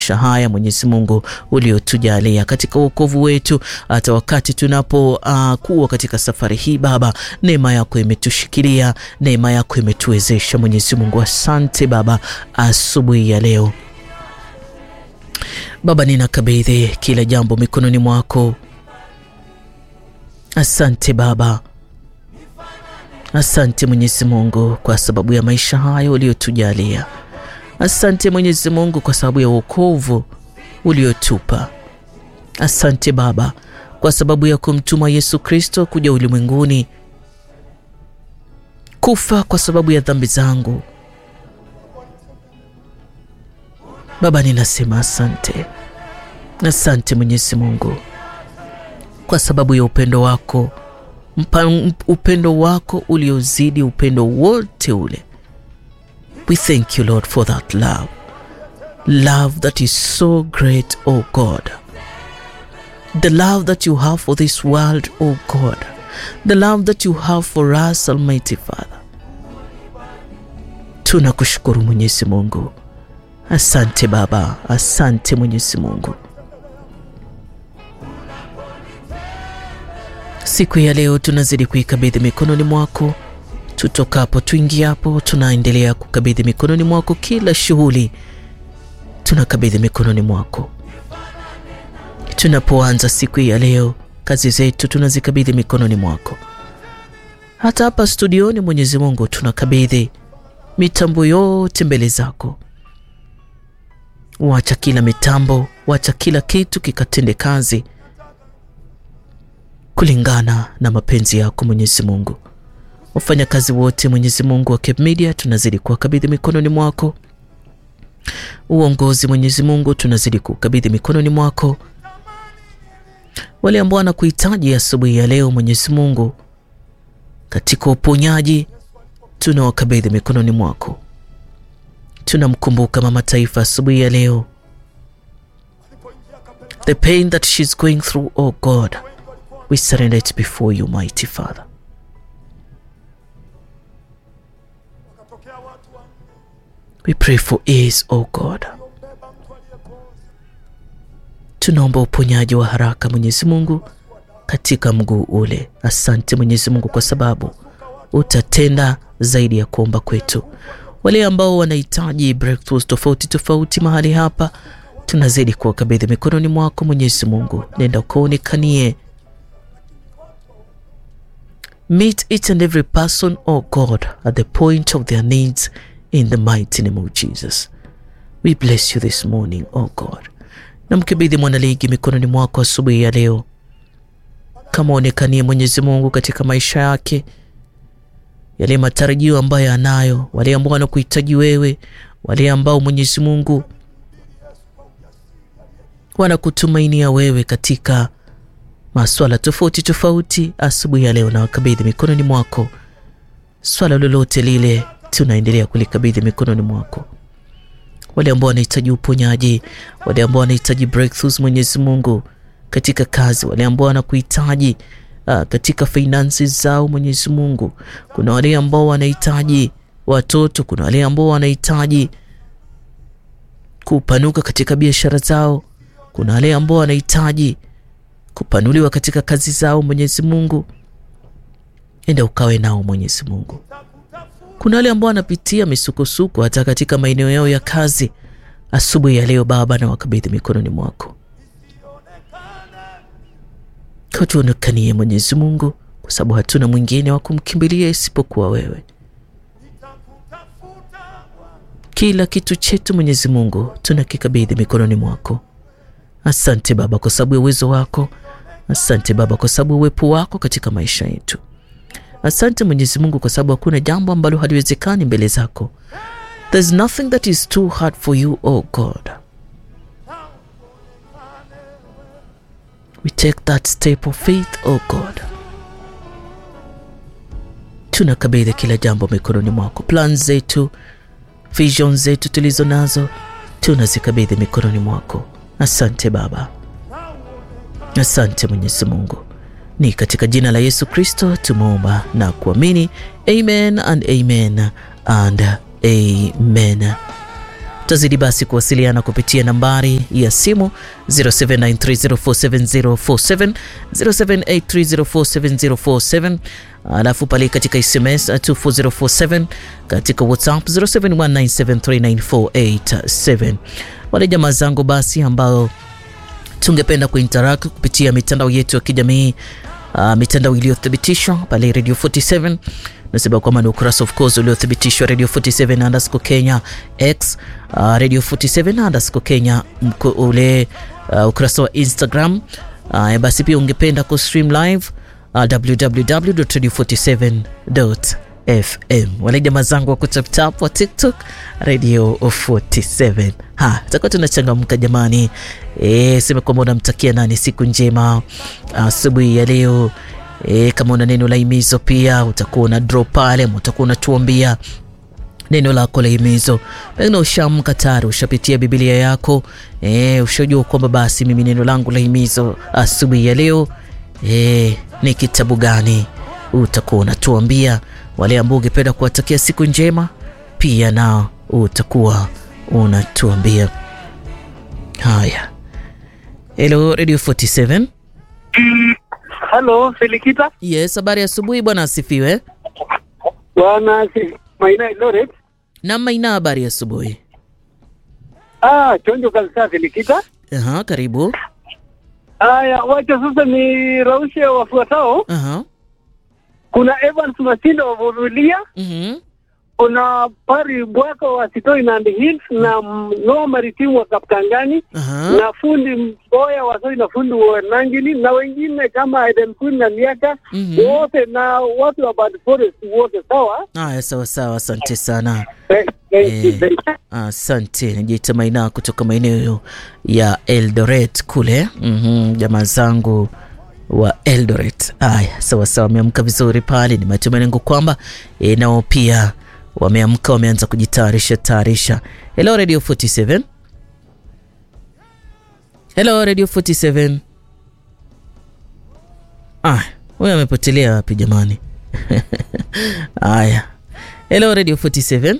haya Mwenyezi Mungu uliotujalia katika wokovu wetu, hata wakati tunapokuwa uh, katika safari hii Baba, neema yako imetushikilia, neema yako imetuwezesha Mwenyezi Mungu. Asante Baba, asubuhi ya leo Baba, ninakabidhi kila jambo mikononi mwako. Asante Baba, asante Mwenyezi Mungu kwa sababu ya maisha haya uliotujalia. Asante Mwenyezi Mungu kwa sababu ya wokovu uliotupa. Asante Baba kwa sababu ya kumtuma Yesu Kristo kuja ulimwenguni kufa kwa sababu ya dhambi zangu. Baba, ninasema asante, asante Mwenyezi Mungu kwa sababu ya upendo wako, mpa, upendo wako uliozidi upendo wote ule. We thank you Lord for that love, love that is so great, oh God, the love that you have for this world, oh God, the love that you have for us, Almighty Father. Tunakushukuru Mwenyezi Mungu. Asante Baba, asante Mwenyezi Mungu. Siku ya leo tunazidi kuikabidhi mikononi mwako. Tutokapo tuingiapo, tunaendelea kukabidhi mikononi mwako. Kila shughuli tunakabidhi mikononi mwako. Tunapoanza siku ya leo, kazi zetu tunazikabidhi mikononi mwako. Hata hapa studioni, Mwenyezi Mungu, tunakabidhi mitambo yote mbele zako. Wacha kila mitambo, wacha kila kitu kikatende kazi kulingana na mapenzi yako Mwenyezi Mungu. Wafanyakazi wote Mwenyezi Mungu wa Cape Media tunazidi kuwakabidhi mikononi mwako. Uongozi Mwenyezi Mungu tunazidi kukabidhi mikononi mwako. Wale ambao wanakuhitaji asubuhi ya leo Mwenyezi Mungu, katika uponyaji tunawakabidhi mikononi mwako. Tunamkumbuka mama taifa asubuhi ya leo, the pain that she's going through, oh God, we surrender it before you mighty Father. We pray for ease, oh God. Tunaomba uponyaji wa haraka Mwenyezi Mungu katika mguu ule. Asante Mwenyezi Mungu kwa sababu utatenda zaidi ya kuomba kwetu. Wale ambao wanahitaji breakthroughs tofauti tofauti mahali hapa, tunazidi kuwakabidhi mikononi mwako Mwenyezi Mungu. Nenda ukaonekanie, meet each and every person oh God at the point of their needs in the mighty name of Jesus. We bless you this morning oh God. Namkabidhi mwanaligi mikononi mwako asubuhi ya leo, kama onekanie Mwenyezi Mungu katika maisha yake yale matarajio ambayo anayo, wale ambao wanakuhitaji wewe, wale ambao Mwenyezi Mungu wanakutumainia wewe katika maswala tofauti tofauti, asubuhi ya leo na wakabidhi mikononi mwako. Swala lolote lile tunaendelea kulikabidhi mikononi mwako. Wale ambao wanahitaji uponyaji, wale ambao wanahitaji breakthroughs, Mwenyezi Mungu katika kazi, wale ambao wanakuhitaji Uh, katika finances zao Mwenyezi Mungu. Kuna wale ambao wanahitaji watoto, kuna wale ambao wanahitaji kupanuka katika biashara zao, kuna wale ambao wanahitaji kupanuliwa katika kazi zao. Mwenyezi Mungu, enda ukawe nao Mwenyezi Mungu. Kuna wale ambao wanapitia misukosuko hata katika maeneo yao ya kazi. Asubuhi ya leo Baba, na wakabidhi mikononi mwako Katuonekanie Mwenyezi Mungu, kwa sababu hatuna mwingine wa kumkimbilia isipokuwa wewe. Kila kitu chetu Mwenyezi Mungu tunakikabidhi mikononi mwako. Asante Baba kwa sababu ya uwezo wako. Asante Baba kwa sababu ya uwepo wako katika maisha yetu. Asante Mwenyezi Mungu kwa sababu hakuna jambo ambalo haliwezekani mbele zako. There's nothing that is too hard for you, oh God. We take that step of faith, oh God. Tunakabidhi kila jambo mikononi mwako. Plan zetu, vision zetu tulizo nazo tunazikabidhi mikononi mwako. Asante Baba, asante Mwenyezi Mungu. Ni katika jina la Yesu Kristo tumeomba na kuamini, amen and amen and amen. Tutazidi basi kuwasiliana kupitia nambari ya simu 0793047047 0783047047 alafu pale katika SMS 24047 katika WhatsApp 0719739487. Wale jamaa zangu basi ambao tungependa kuinteract kupitia mitandao yetu ya kijamii uh, mitandao iliyothibitishwa pale Radio 47 nasema kwamba ni ukurasa of course uliothibitishwa Radio 47 underscore Kenya X uh, Radio 47 underscore Kenya mko ule uh, ukurasa wa Instagram uh, basi pia ungependa ku stream live uh, www.radio47.fm. Wale jamaa zangu wa kutaptap wa TikTok Radio 47. Ha, tutakuwa tunachangamka jamani. E, sema kwamba unamtakia nani siku njema asubuhi ya leo. E, kama una neno la himizo pia utakuwa una drop pale, utakuwa unatuambia neno lako la himizo. Pengine ushamka tayari, ushapitia Biblia yako e, ushajua kwamba basi mimi neno langu la himizo asubuhi ya leo e, ni kitabu gani? Utakuwa unatuambia. Wale ambao ungependa kuwatakia siku njema pia nao utakuwa unatuambia. Haya, hello Radio 47. Halo, Felikita. Yes, habari asubuhi bwana, asifiwe. Bwana si Maina Eldoret. Na Maina, habari asubuhi. Ah, chonjo kabisa Felikita. Aha, karibu. Haya, wacha sasa ni raushe wafuatao. Aha. Kuna Evans Masindo wa Vurulia, Mhm. kuna Pari Bwako wa Sitoi Nandi Hills na Noa Maritimu wa Kaptangani Aha. na fundi Mboya wa Soi na fundi wa Nangili na wengine kama Eden Queen na Miaka Mhm. wote na watu wa Bad Forest wote sawa. Haya, sawa sawa, asante sana. Thank thank you, Eh. thank you. Asante, najiita Maina kutoka maeneo ya Eldoret kule. Mhm, jamaa zangu wa Eldoret. Haya, sawa sawa, wameamka vizuri pale. Ni matumaini yangu kwamba e, nao pia wameamka, wameanza kujitayarisha tayarisha. Hello Radio 47. Hello Radio 47. Ah, huyo amepotelea wapi jamani? Haya. Hello Radio 47.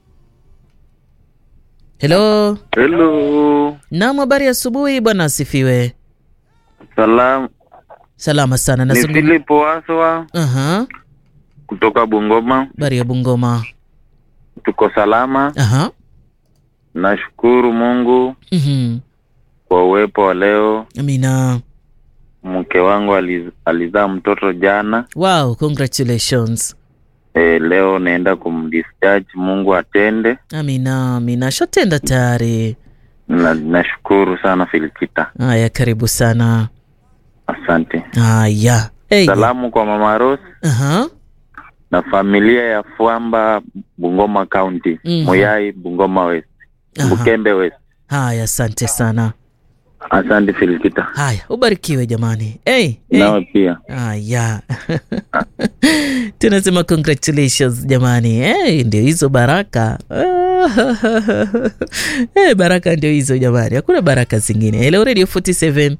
Hello. Hello, Naam, habari ya asubuhi bwana, asifiwe. salam. Salama sana. Ni Nazungumza. Philip Waswa Aha. kutoka Bungoma. Habari ya Bungoma. Tuko salama, Aha. nashukuru Mungu Mhm. kwa uwepo wa leo. Amina. Mke wangu aliz- alizaa mtoto jana. Wow, congratulations. E, leo naenda kumdischarge. Mungu atende. Amina, amina. Shatenda tayari. Na, nashukuru sana Filikita, Haya, karibu sana. asante. Haya. Hey. Salamu kwa Mama Rose Aha. na familia ya Fuamba, Bungoma County, Mhm. Muyai, Bungoma West, Aha. Bukembe West. Haya, asante sana. Asante Filikita, Haya, ubarikiwe jamani. Hey, hey. nawe pia. Aya, tunasema congratulations jamani. Hey, ndio hizo baraka hey, baraka ndio hizo jamani, hakuna baraka zingine. Hello Radio 47.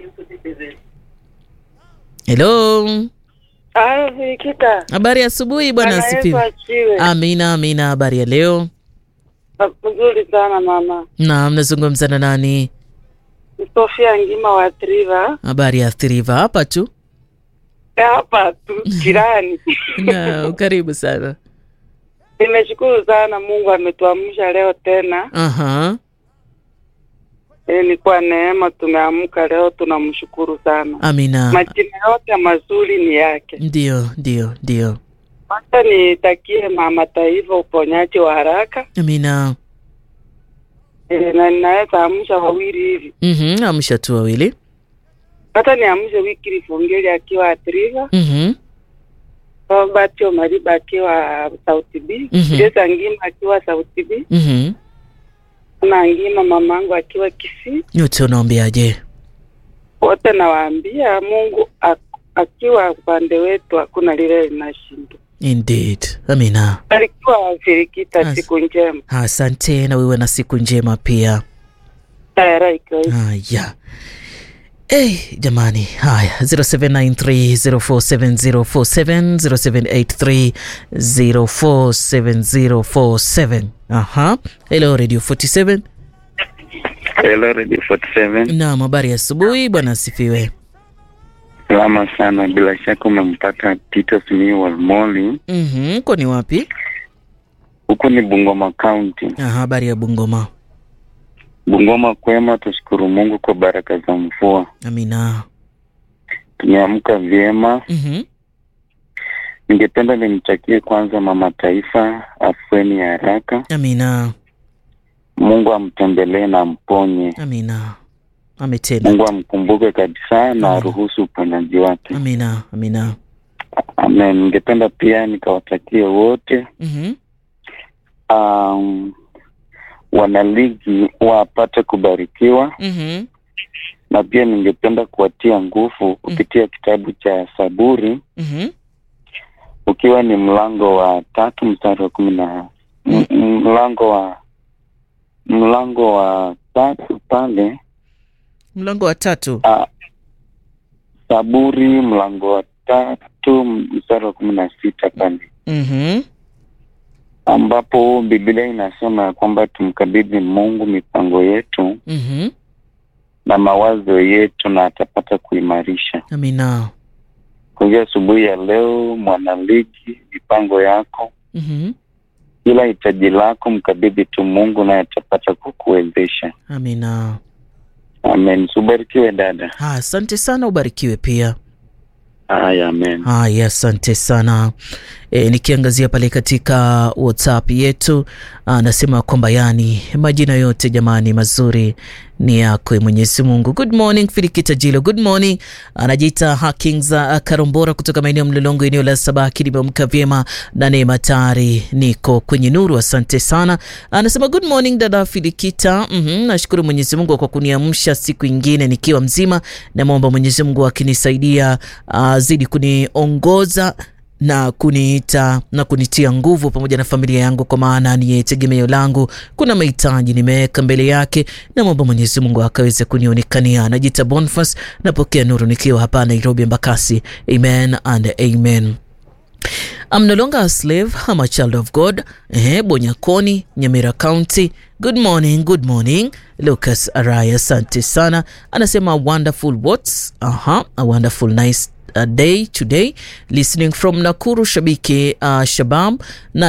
Hello, Haya, Fikita. habari ya asubuhi bwana Bwana Yesu asifiwe. asifiwe. Amina, amina. Habari ya leo? Mzuri sana mama. Naam, nazungumza na nani? Sofia Ngima wa Triva. Habari ya Thriva hapa tu. Hapa tu jirani. Na karibu sana. Nimeshukuru sana Mungu ametuamsha leo tena. Aha, E, ni kwa neema tumeamka leo, tunamshukuru sana. amina. Majina yote mazuri ni yake. Ndio, ndio, ndio. Hata nitakie mama taifa uponyaji wa haraka. Amina. E, na ninaweza amsha wawili hivi. Mhm, amsha tu wawili. Hata niamshe wiki Lifungeli akiwa Triva. Mhm. Robert Omariba akiwa Sauti B. Mhm. Jesa Ngima akiwa Sauti B. Mhm. na Ngima mamangu akiwa Kisii. Nyote unaombeaje? Wote nawaambia Mungu ak- akiwa upande wetu hakuna lile linashindwa. Indeed. Amina. Barikiwa Firikita, As- siku njema. Asante na wewe na siku njema pia. Tayari ikiwa Haya. Hey, jamani haya 0793047047 0783047047 aha hello radio 47 Hello, Radio 47. naam habari ya asubuhi bwana asifiwe Salama sana, bila shaka umempata Titus Miu Walmoli. mhm ko ni wapi Huku ni Bungoma County. aha habari ya bungoma Bungoma kwema, tushukuru Mungu kwa baraka za mvua. amina Tumeamka vyema. mhm Ningependa nimtakie kwanza mama taifa afueni ya haraka. amina Mungu amtembelee na amponye. amina ametenda Mungu amkumbuke kabisa na Amen. aruhusu uponyaji wake. amina amina Amen. Ningependa pia nikawatakie wote mhm um, wanaligi wapate kubarikiwa mhm na pia ningependa kuwatia nguvu kupitia kitabu cha Saburi mhm ukiwa ni mlango wa tatu mstari wa kumi na m- m- mlango wa mlango wa tatu pale mlango wa tatu a, Saburi mlango wa tatu mstari wa kumi na sita pale mhm ambapo Biblia inasema ya kwamba tumkabidhi Mungu mipango yetu mhm na mawazo yetu na atapata kuimarisha. amina Kwa hivyo asubuhi ya leo, mwanaligi, mipango yako, mhm kila hitaji lako mkabidhi tu Mungu naye atapata kukuwezesha. amina Amen. Subarikiwe dada. Ah, asante sana ubarikiwe pia Haya, amen. haya asante sana e, nikiangazia pale katika whatsapp yetu anasema kwamba yani majina yote jamani mazuri ni yako e mwenyezi mungu good morning filikita jilo good morning anajiita hakingza karombora kutoka maeneo ya mlolongo eneo la sabaki nimeamka vyema na neema tayari niko kwenye nuru asante sana anasema good morning dada filikita mm-hmm, nashukuru mwenyezi mungu kwa kuniamsha siku ingine nikiwa mzima namwomba mwenyezi mungu akinisaidia azidi kuniongoza na kuniita na kunitia nguvu pamoja na familia yangu, kwa maana niye tegemeo langu. Kuna mahitaji nimeweka mbele yake, na mwomba Mwenyezi Mungu akaweze kunionekania. Najita Boniface, napokea nuru nikiwa hapa Nairobi, Embakasi. Amen and amen. I'm no longer a slave, I'm a child of God. Eh, Bonyakoni, Nyamira County. Good morning, good morning. Lucas Araya, asante sana. Anasema wonderful what's, aha, a wonderful nice uh, day today listening from Nakuru Shabiki uh, Shabam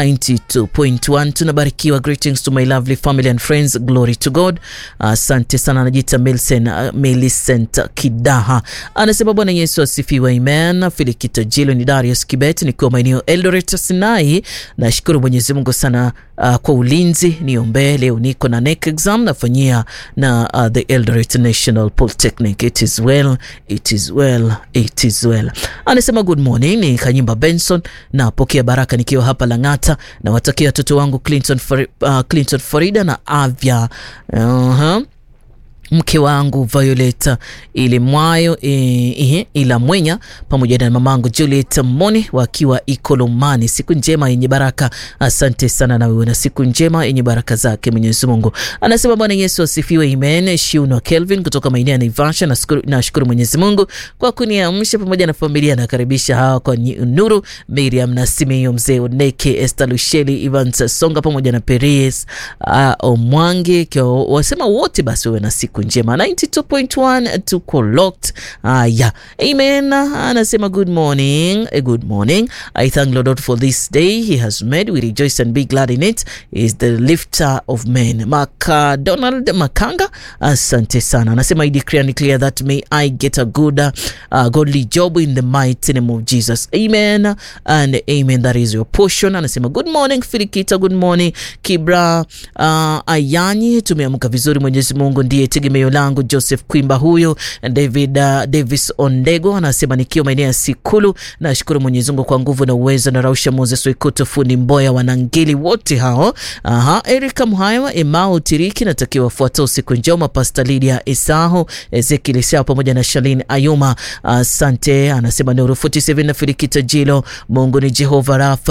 92.1 tunabarikiwa greetings to my lovely family and friends glory to God asante uh, sana anajita Milsen uh, Millicent Kidaha anasema Bwana Yesu asifiwe amen Filikito Jilo ni Darius Kibet nikiwa maeneo Eldoret Sinai nashukuru Mwenyezi Mungu sana uh, kwa ulinzi niombee leo niko na NEC exam nafanyia na uh, the Eldoret National Polytechnic it is well it is well it is well anasema good morning ni Kanyimba Benson napokea baraka nikiwa hapa Lang'ata na watakia watoto wangu Clinton, Fari, uh, Clinton Farida na Avya uh-huh mke wangu Violeta Ilimwayo e, e, ila Mwenya pamoja na mamangu Juliet Moni wakiwa Ikolomani. Siku njema yenye baraka. Asante sana na wewe na siku njema yenye baraka zake Mwenyezi Mungu. Anasema Bwana Yesu asifiwe, amen. Shiuno Kelvin kutoka maeneo ya Naivasha, nashukuru nashukuru Mwenyezi Mungu kwa kuniamsha pamoja na familia. Nakaribisha hawa kwa nuru, Miriam na Simeo, mzee Oneke, Esther Lusheli, Evans Songa pamoja na Peres uh, Omwange kwa wasema wote basi wewe na siku njema 92.1 tuko locked haya amen anasema good morning a good morning i thank lord for this day he has made we rejoice and be glad in it he is the lifter of men macdonald makanga asante sana anasema i declare and declare that may i get a good uh, godly job in the mighty name of jesus amen and amen that is your portion anasema good morning filikita good morning kibra uh, ayanyi tumeamka vizuri mwenyezi mungu ndiye tegemeo langu joseph kwimba huyo david uh, davis ondego anasema nikiwa maeneo ya sikulu nashukuru mwenyezi mungu kwa nguvu na uwezo na rausha moses wekuto fundi mboya wanangeli wote hao aha erika mhawa emao tiriki natakiwa wafuatao siku njema pasta lidia isaho ezekiel isao pamoja na shalin ayuma asante uh, anasema nuru 47 na filikita jilo mungu ni jehova rafa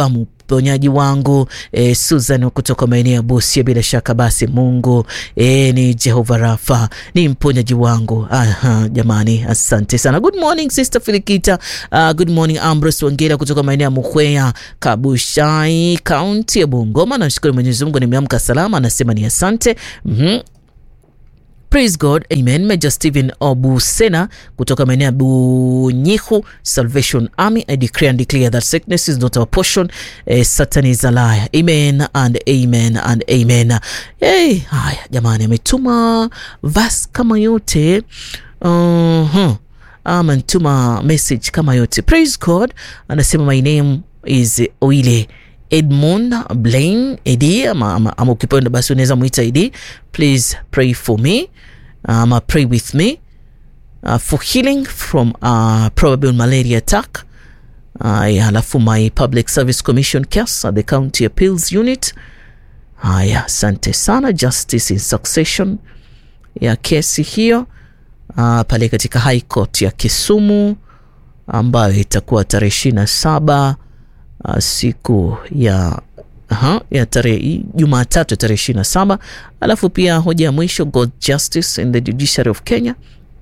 mponyaji wangu e, Susan kutoka maeneo ya Busia. Bila shaka basi Mungu e, ni Jehova Rafa, ni mponyaji wangu. Aha, jamani, asante sana. Good morning Sister Filikita. Uh, good morning Ambrose Wangera kutoka maeneo ya Mukhweya, Kabushai, kaunti ya Bungoma. Nashukuru Mwenyezi Mungu nimeamka salama, anasema ni asante. mm-hmm. Praise God, amen. Major Stephen Obusena kutoka maeneo ya Bunyihu Salvation Army. I declare and declare that sickness is not our portion. Eh, Satan is a liar. Amen and amen and amen. Hey, haya jamani, ametuma verse kama yote uh-huh. Ama ntuma message kama yote. Praise God, anasema my name is Oile Edmund Blaine Edi ama, ama, ama ukipenda basi unaweza mwita Edi. Please pray for me ama pray with me uh, for healing from uh, probable malaria attack uh, halafu my public service commission case at the county appeals unit. Haya, asante sana. Justice in succession ya kesi hiyo uh, pale katika high court ya Kisumu ambayo itakuwa tarehe ishirini na saba Uh, siku ya Aha, ya tarehe Jumatatu tarehe ishirini na saba. Alafu pia hoja ya mwisho God justice in the judiciary of Kenya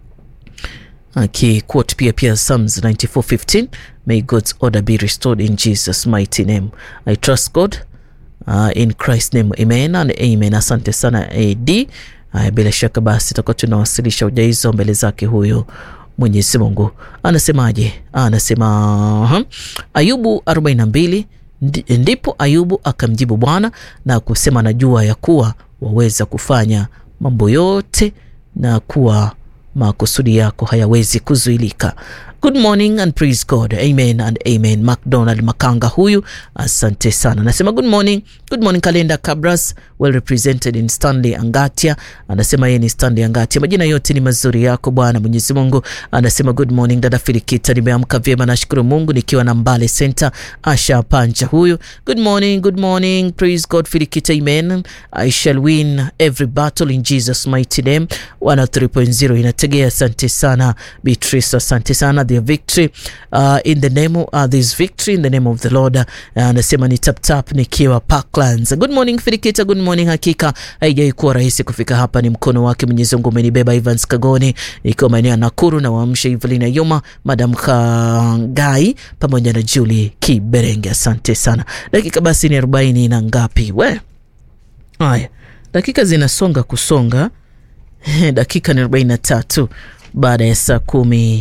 akiquote pia pia Psalms 94:15 may God's order be restored in Jesus mighty name I trust God uh, in Christ name amen and amen. Asante sana AD. Uh, bila shaka basi tutakuwa tunawasilisha hoja hizo mbele zake huyo Mwenyezi Mungu anasemaje? Anasema uh, Ayubu 42 ndipo Ayubu akamjibu Bwana na kusema, najua ya kuwa waweza kufanya mambo yote na kuwa makusudi yako hayawezi kuzuilika. Good morning and praise God. Amen and amen. McDonald Makanga huyu, asante sana. Anasema good morning. Good morning Kalenda Cabras, well represented in Stanley Angatia. Anasema yeye ni Stanley Angatia. Majina yote ni mazuri yako Bwana Mwenyezi Mungu. Anasema good morning dada Filikita, nimeamka vyema nashukuru Mungu nikiwa na Mbale Center. Asha Panja huyu. Good morning, good morning. Praise God Filikita. Amen. I shall win every battle in Jesus mighty name. 103.0 inategea. Asante sana Beatrice, asante sana the victory uh, in the name of, uh, this victory in the name of the Lord. Anasema uh, ni tap tap nikiwa Parklands. Good morning Filikita, good morning. Hakika haijai kuwa rahisi kufika hapa, ni mkono wake Mwenyezi Mungu umenibeba. Evans Kagoni nikiwa maeneo ya Nakuru na waamsha Evelina Yoma, Madam Kangai pamoja na Julie Kiberenge, asante sana. Dakika basi ni arobaini na ngapi? We haya, dakika zinasonga kusonga dakika ni arobaini na tatu baada ya saa kumi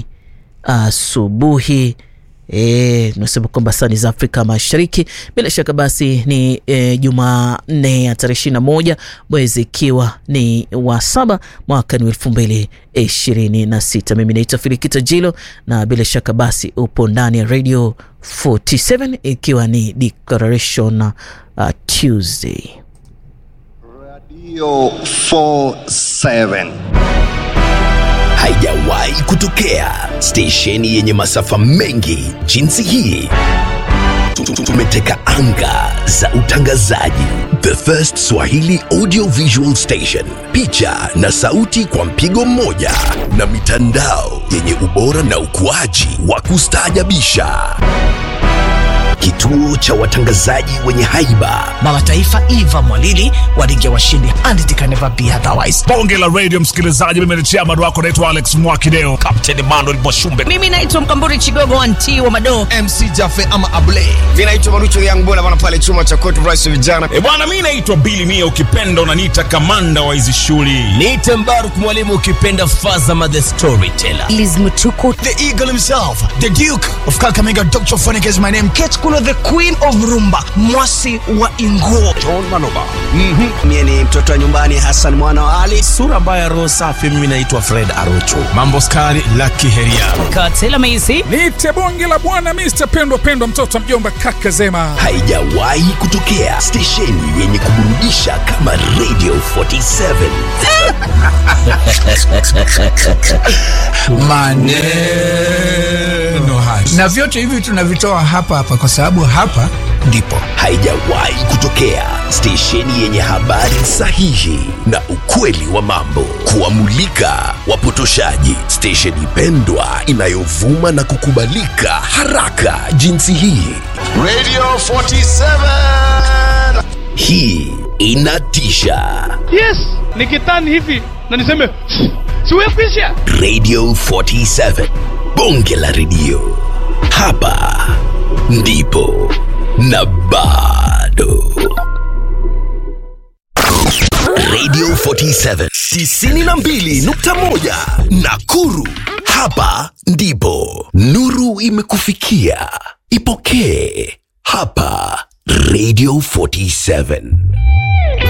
asubuhi. E, tunasema kwamba saa za Afrika Mashariki. Bila shaka basi ni e, Jumanne ya tarehe ishirini na moja mwezi ikiwa ni wa saba mwaka ni elfu mbili ishirini na sita. Mimi naitwa Filikita Jilo na bila shaka basi upo ndani ya Radio 47 ikiwa ni Declaration uh, Tuesday. Radio 47 haijawahi kutokea stesheni yenye masafa mengi jinsi hii. Tumeteka anga za utangazaji. The First Swahili Audio Visual Station, picha na sauti kwa mpigo mmoja, na mitandao yenye ubora na ukuaji wa kustaajabisha. Kituo cha watangazaji wenye haiba Mama Taifa Eva Mwalili walingia washindi and it can never be otherwise. bonge la radio msikilizaji mimi ni chairman wako naitwa alex mwakideo kapteni manuel mwashumbe Mimi naitwa Mkamburi Chigogo anti wa Madoo. MC Jafe ama Abule vinaitwa marucho yangu bwana bwana pale chuma cha court rice vijana e bwana mi naitwa bili mia ukipenda unaniita kamanda wa hizi shughuli niite Mbaruk mwalimu ukipenda Fazama the Storyteller. Liz Mutuku. the eagle himself the duke of kakamega dr phonic is my name Kate Kulo the queen of rumba. Mwasi wa Inguo. mie ni mtoto wa nyumbani hasan mwana wa ali Sura mbaya roho safi mimi naitwa Fred Arocho. mambo skari laki heria Katela Maisi. Niite bonge la bwana Mr. Pendwa Pendwa, mtoto wa mjomba kaka Zema. Haijawahi kutokea stesheni yenye kuburudisha kama Radio 47. maneno haya na vyote hivi tunavitoa hapa hapa kwa sababu hapa ndipo haijawahi kutokea stesheni yenye habari sahihi na ukweli wa mambo kuwamulika wapotoshaji stesheni pendwa inayovuma na kukubalika haraka jinsi hii Radio 47. hii inatisha yes nikitani hivi na niseme siwekwisha radio 47 bonge la redio hapa ndipo na bado radio 47 92.1 nakuru hapa ndipo nuru imekufikia ipokee hapa radio 47